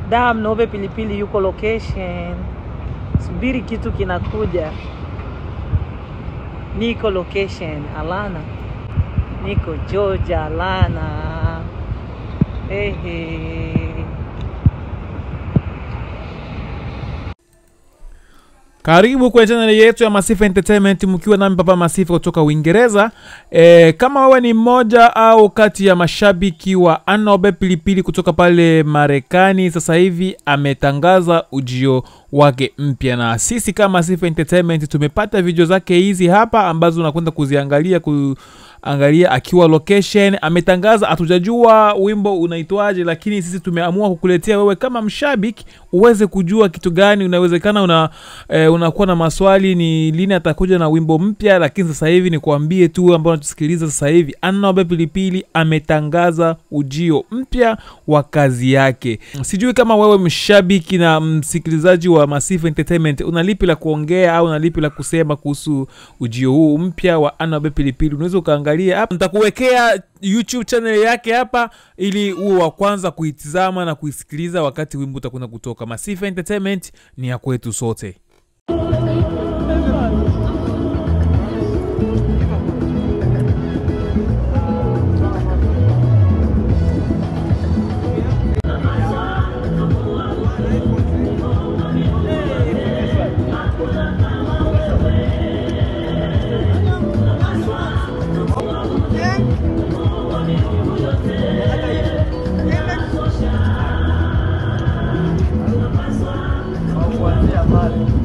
Dam Nobe Pilipili yuko location, subiri kitu kinakuja. Niko location Alana, niko Georgia Alana. Ehe. Karibu kwenye channel yetu ya Masifa Entertainment mkiwa nami Papa Masifa kutoka Uingereza. E, kama wewe ni mmoja au kati ya mashabiki wa Anobe Pilipili kutoka pale Marekani, sasa hivi ametangaza ujio wake mpya, na sisi kama Masifa Entertainment tumepata video zake hizi hapa ambazo unakwenda kuziangalia ku angalia akiwa location ametangaza. Hatujajua wimbo unaitwaje, lakini sisi tumeamua kukuletea wewe kama mshabiki uweze kujua kitu gani. Unawezekana una eh, unakuwa na maswali ni lini atakuja na wimbo mpya, lakini sasa hivi ni kuambie tu ambao unatusikiliza sasa hivi, Anobe Pilipili ametangaza ujio mpya wa kazi yake. Sijui kama wewe mshabiki na msikilizaji wa Masifa Entertainment una lipi la kuongea au una lipi la kusema kuhusu ujio huu mpya wa Anobe Pilipili. Unaweza ukaangalia hapa, nitakuwekea YouTube channel yake hapa ili uwe wa kwanza kuitizama na kuisikiliza wakati wimbo utakwenda kutoka. Masifa Entertainment ni ya kwetu sote. kuanzia pale